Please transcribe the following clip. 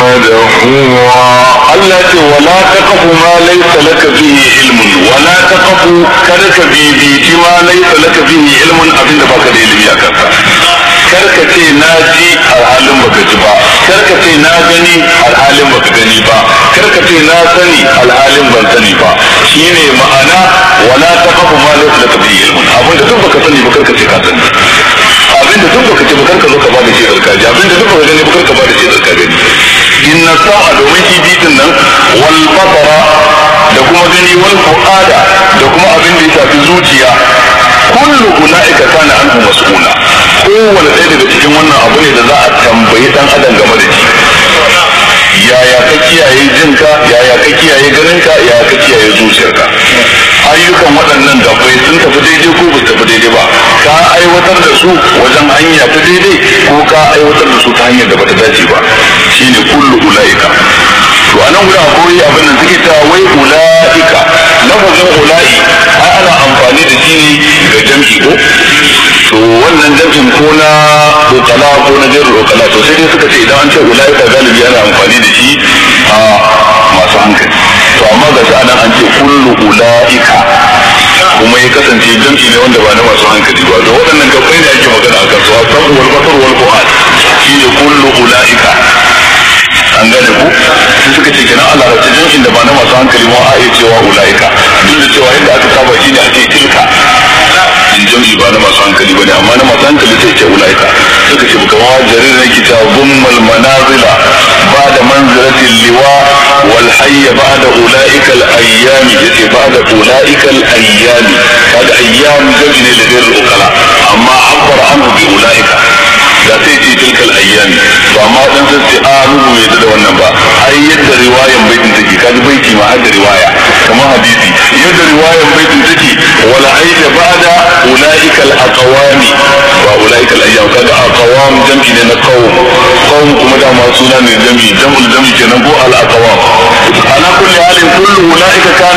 مدحورا Allah ce wala taqfu ma laysa laka bihi ilmun wala taqfu kada ka bibici ma laysa laka bihi ilmun abinda baka da ilimi a kansa kar ka ce na ji alhalin baka ji ba kar ka ce na gani alhalin baka gani ba kar ka ce na sani alhalin ban sani ba shine ma'ana wala taqfu ma laysa laka bihi ilmun abinda duk baka sani ba kar ka ce ka sani abinda duk baka ce ba kar ka zo ka bada shi alkaji abinda duk baka gani ba kar ka bada shi alkaji inna sa'a domin kifi din nan wal basara da kuma gani wal fuada da kuma abin da ya shafi zuciya kullu ulaika kana anhu mas'ula kowane ɗaya daga cikin wannan abu ne da za a tambayi dan adam game da shi yaya ka kiyaye jinka yaya ka kiyaye ganinka yaya ka kiyaye zuciyarka ayyukan waɗannan gabbai sun tafi daidai ko ba su tafi daidai ba ka aiwatar da su wajen hanya ta daidai ko ka aiwatar da su ta hanyar da bata dace ba shine kullu ulaika to anan guda akwai abin da suke ta wai ulaika lafazin ulai ai ana amfani da shi ne ga jam'i ko to wannan jam'in ko na ukala ko na jarru ukala to sai dai suka ce idan an ce ulaika galibi ana amfani da shi a masu hankali to amma ga shi anan an ce kullu ulaika kuma ya kasance jam'i ne wanda ba na masu hankali ba da waɗannan gabbai ne ake magana akan su asan wal basar wal fuad shine kullu ulaika an gane ku sai suka ce kenan Allah race jam'in da ba na masu hankali ma a iya cewa ulaika duk da cewa yadda aka saba shine a ce tilka in jam'i ba na masu hankali bane amma na masu hankali sai ce ulaika suka ce kuma jarir ne kita gummal manazila ba da manzilatil liwa wal hayya ba'da ulaika al ayyami yace ba'da ulaika al ayyami kaga ayyam jam'i ne da gairu ukala amma abbar anhu bi ulaika da sai ce tilkal ayyami to amma dan sai ce a rubu bai da wannan ba ai yadda riwayan baitin take kaji baiti ma har da riwaya kamar hadisi yadda riwayan baitin take wala aida ba'da ulaika al aqwami wa ulaika al ayyam kaga aqwam jam'i ne na qawm qawm kuma da ma suna ne jam'i jam'ul jam'i kenan ko al aqwam ala kulli halin kullu ulaika kana